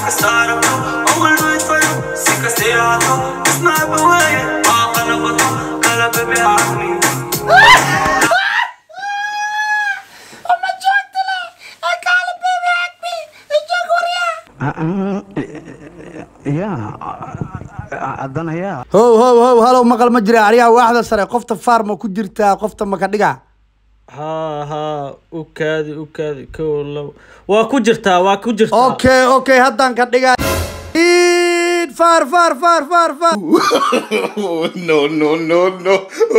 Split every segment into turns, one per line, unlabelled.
كسارته أول ما يتفرق سكة سياته اسمع بوايا ما قلبته قلب بيعقني
ya haddana ya
how how how halow maqal ma jira ariyaha waaxda sare qofta farma ku jirtaa qofta maka dhiga
haa haa u kaadi u kaadi kow labo waa ku jirtaa waa ku jirtaa
okay okay haddaan ka dhiga Iid, far far far far far
no, no, no, no.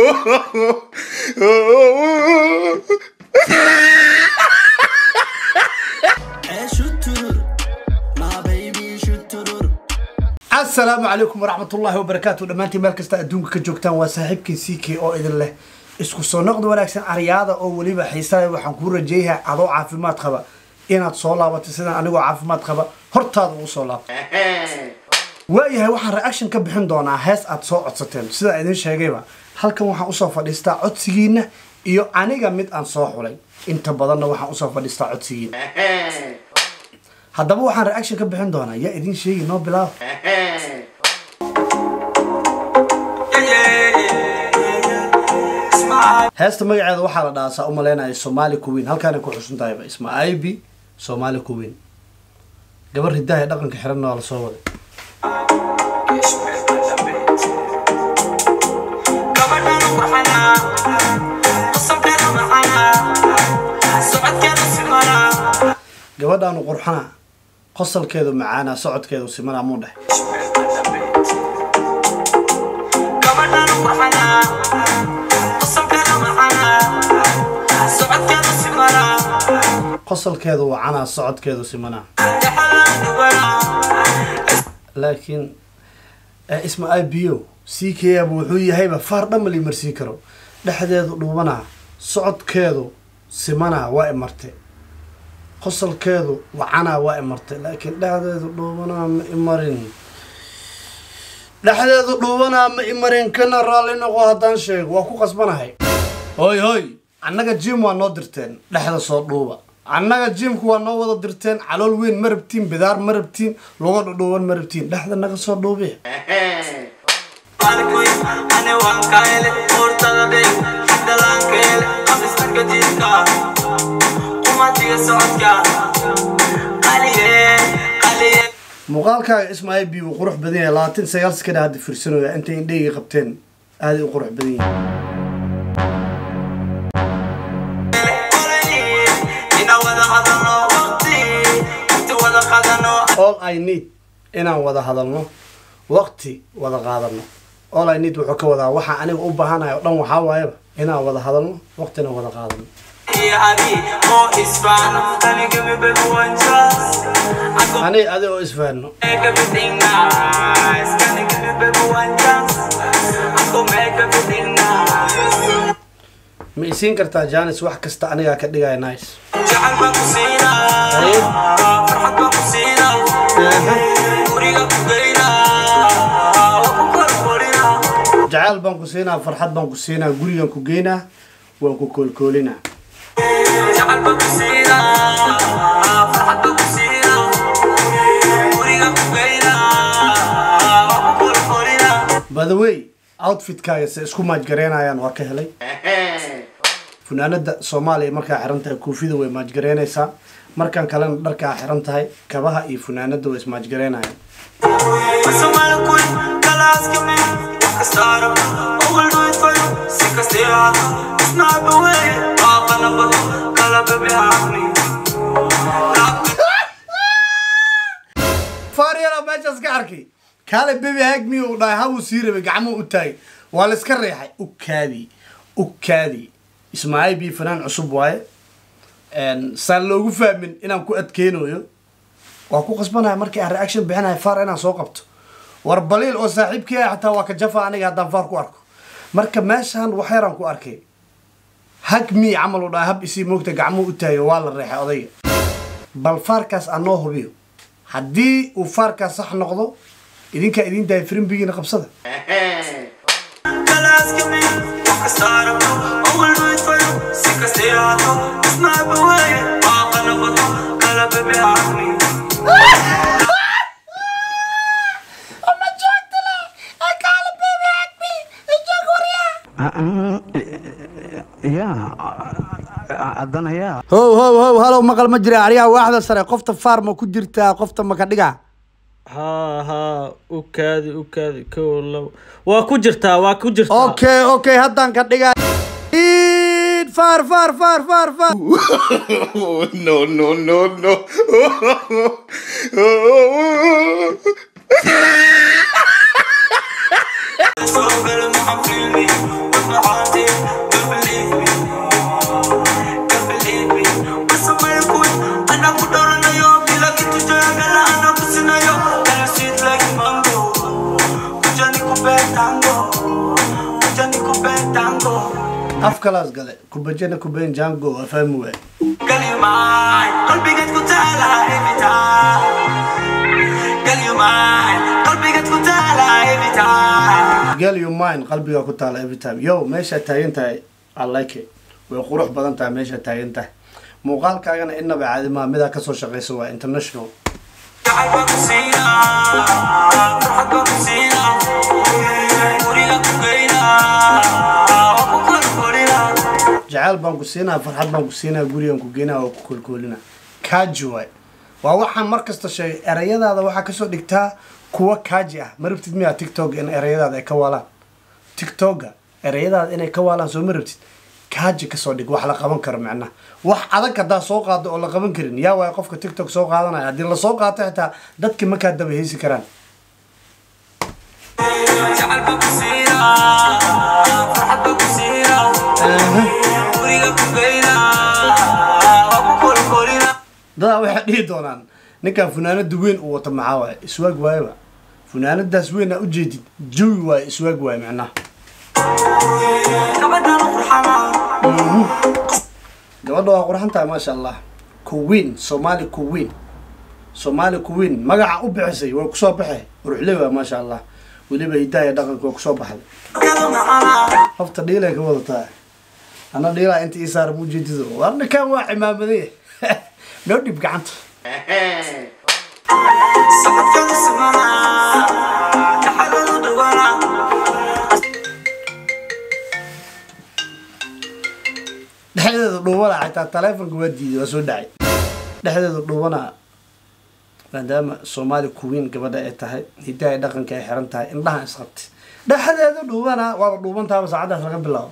asalaamu calaykum waraxmatullaahi wabarakaatu dhammaantiin meel kasta adduunka ka joogtaan waa saaxiibkii c k oo idin leh isku soo noqda wanaagsan aryaada oo weliba xiisaha waxaan kuu rajeeyahay adoo caafimaad qaba inaad soo laabato sidaan anigoo caafimaad qaba hortaada ugu soo laabto waayahay waxaan reaction ka bixin doonaa hees aad soo codsateen sidaa idin sheegayba halkan waxaan usoo fadhiistaa codsigiina iyo aniga mid aan soo xulay inta badanna waxaan usoo fadhiistaa codsigiina haddaba waxaan reaction ka bixin doonaa yaa idin sheegi noo bilaabo heesta magaceeda waxaa la dhahaa saa u malaynaya somaali kuwiin halkaanay ku xusun tahayba isma ibi somaali kuwiin gabar hidaha ee dhaqanka xiranna waa lasoo waday gabadhaanu qurxana qosalkeedu macaana socodkeedu simana muu dheh qosalkeedu wacana socodkeedu simana laakiin eh, isma ibo c k ab wuxuu yahayba faar dhan ma la imarsiin karo dhexdeedu dhuubana socodkeedu simana waa imarte qosalkeedu wacana waa imartay laakiin dhexdeedu dhuubanaa ma imarin dhexdeedu dhuubanaa ma imarin kana raalli noqo haddaan sheego waa ku qasbanahay hoy hoy annaga jim waa noo dirteen dhexda soo dhuuba annaga jimku waa noo wada dirteen calool weyn ma rabtiin bidaar ma rabtiin lugo dhudhuuban ma rabtiin dhexda naga soo dhuubi muuqaalkaaga ismaail bi uu qurux badan yahay labaatan sagaal sakana hadda fiirsanooya intay indheyga qabteen aaday u qurux badan yihiin all i need inaan wada hadalno waqti wada qaadano all i need wuxuu ka wadaa waxaa aniga u baahanahay oo dhan waxaa waayaba inaan wada hadalno waqtina wada qaadano ani adi oo isfahanno ma isiin kartaa janis wax kasta anigaa ka dhigaya nice jacayl baan ku siinaa farxad baan ku siinaa gurigan ku geynaa waan ku koolkoolinaa by the way outfitkaaga se isku maajgareynayaan waa ka helay funaanada soomaaliya markaa xiran tahay koofida way maajgareynaysaa markan kalena dharkaa xiran tahay kabaha iyo funaanada way ismaajgareynayaan faryala meeshaas ka arkay kaale bebi hagmi uu dhahay habuu sii rabay gacmuhu u taagay waa la iska reexay u kaadi u kaadi ismaaciil bi fanaan cusub waaye saan loogu fahmin inaan ku adkeynayo waa ku qasbanaya markii aan reaction bixinayo faar inaan soo qabto war baliil oo saaxiibkii ah xataa waa ka jafa aniga haddaan faar ku arko marka meeshaan wax yaraan ku arkay hagmi camal u dhahay hab isii moogta gacmuhu u taagay waa la reexay odayga bal faarkaas aan noo hubiyo haddii uu faarkaas sax noqdo idinkaa idin daaya firimbigiina qabsada
haddana yaa
how how how halow maqal ma jira ariyaha waaxda sare qofta faarma ku jirtaa qofta maka dhiga
haa haa u kaadi u kaadi kow labo waa ku jirtaa waa ku jirtaa
okay okay haddaan ka dhiga faar faar faar faar faar
Oh, no, no, no, no.
So better than I'm feeling with my heart in. Don't believe me. Don't believe me. What's the matter with And I put on a yo. Be like it to Jagala and I'm pushing a yo. And I sweet like mango. Ujani kupe tango. Ujani kupe tango.
af kalaas gale kubajana kubayn jango waa fahmi waay
Girl, you mine. Don't be get good tell every time. Girl, you mine. Don't be get good tell every time.
girl you mind qalbiga ku taala every time yo meesha taagan tahay i like it way qurux badan tahay meesha taagan tahay muuqaalkaagana inaba caadi maa midaa kasoo shaqaysa waa international
Jacayl ku siina, farxad baan ku siina, guriga ku geyna, waa ku korkorina.
jacayl baan ku siinaa farxad baan ku siinaa gurigan ku geynaa oo ku kolkoolina kaaji waay waa waxaan mar kasta sheegay erayadaada waxaa kasoo dhigtaa kuwa kaaji ah ma rabtid miyaa tiktok in erayadaada ay ka waalaan tiktoka erayadaada inay ka waalaan soo ma rabtid kaaji kasoo dhig wax la qaban karo macnaha wax adag haddaa soo qaado oo la qaban karin yaa waay qofka tiktok soo qaadanaya haddii lasoo qaato xitaa dadki makaa daba heysi karaan
Jacayl baan ku siina, farxad baan ku siina, guriga ku geyna, waa ku korkorina.
dadaa waxay dhihi doonaan ninkan funaanada weyn uu wato maxaa waaye iswaag waayeba funaanadaas weyn aa ujeedid jawi waaye iswaag waaye macnaha
Gabadhan qurxana,
gabadha waa qurxan tahay maasha allah kuwiin soomaali kuwiin soomaali kuwiin magaca u bixisay way kusoo baxay ruxle waa maasha allah weliba hidaha iyo dhaqanka waa kusoo baxday
kadu macana.
hofta dhiilay ka wadataa ana dhiilaa inta ii saara mu ujeedido war ninkan waa cimaamaday noo dhib gacanta
Socodkadu sugana, jacayladu dhawana.
dhexdeeda dhuubana xitaa taleefonka waa diiday waa soo dhacay dhexdeeda dhuubana maadaama soomaali kuwiin gabadha ay tahay hidaha dhaqanka ay xiran tahay indhaha isqabtay dhexdeeda dhuubana waaba dhuubantaaba saacadaas laga bilaabo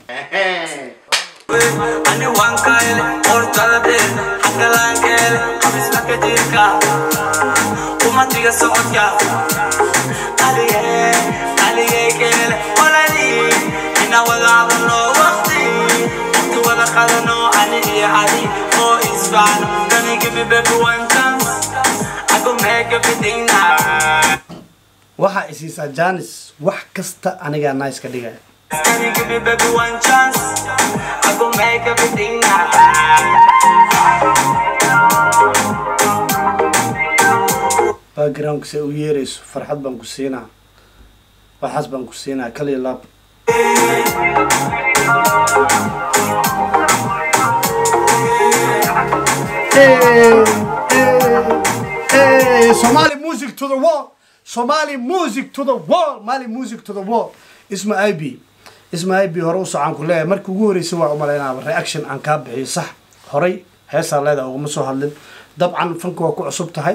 Ani waan kayle, hortada dheer, xagga laan keele, xabisma ka jirka, umatiga socodka. Qaligee, qaligee keele, walali, ina wada hadalno waqti, waqti wada qadano, ani iyo adi, oo isfahno. Can you give me baby one chance? I go make everything nice.
waxaa isiisaa janis wax kasta anigaa nice ka dhigaya
Can you give me baby one chance? I go make everything nice.
backgroundka se u yeerayso farxad baan ku siinaa waxaas baan ku siinaa kaliya laab Somali music to the wall. Somali music to the wall. Mali music to the wall. Isma IB. Isma IB hore u socon ku leeyahay markii ugu horeysay waa u maleynaaba reaction aan kaa bixiyo sax horay heesaa leedahay uguma soo hadlin dabcan fanka waa ku cusub tahay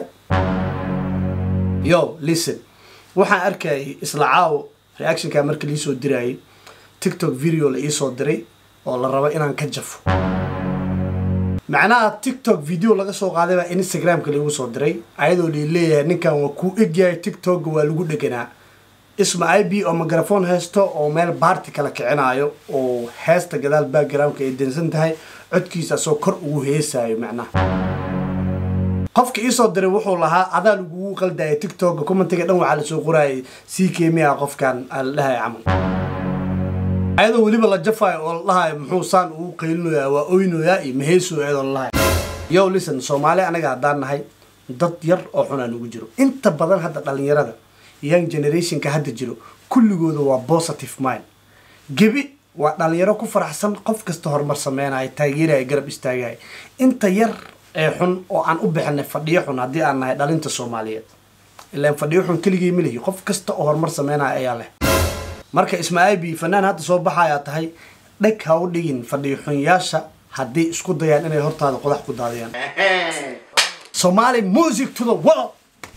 yo listen waxaan arkayay isla caawo reactionka markii liisoo dirayay tiktok video la iisoo diray oo la rabo inaan ka jafo macnaha tiktok video laga soo qaaday baa instagramka lagu soo diray ayadoo lii leeyahay ninkan waa kuu egyahay tiktok waa lagu dheganaa isma i b oo mikrofon haysto oo meel baarti kala kicinaayo oo heesta gadaal backgroundka ay dansan tahay codkiisa asoo kor ugu heesaayo macnaha qofka iisoo diray wuxuu lahaa adaa lagugu qaldaya tiktoka commentiga dhan waxaa lasoo qorayay sii keemiya qofkan aa la dhahay camal ayadoo weliba la jafayo oo la dhahayo muxuu saan ugu qaylinoyaa waa oynoyaa iyo maheeso ayadoo la dhahayo yo listen soomaali anaga haddaan nahay dad yar oo xunaa nugu jiro inta badan hadda dhalinyarada young generationka hadda jiro kulligooda waa positive mind gebi waa dhalinyaro ku faraxsan qof kasta horumar sameynaya taageeraya garab istaagaya inta yar ee xun oo aan u bixinay fadhiyo xun haddii aan nahay dhalinta soomaaliyeed ilaan fadhiyo xun keligii ma lihi qof kasta oo horumar sameynaya ayaa leh marka ismaaciil bi fanaan hadda soo baxayaa tahay dheg ha u dhigin fadhiyo xunyaasha haddii isku dayaan inay hortaada qodax ku daadiyaan somali music to the world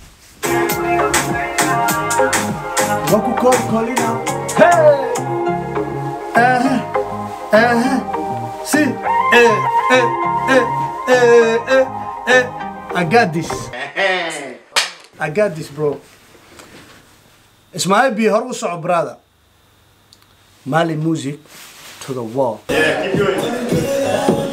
waa ku koolkoolina hey eh eh si eh eh eh eh eh eh I got this I got this bro Ismail B hor u soco brother Mali music to the wall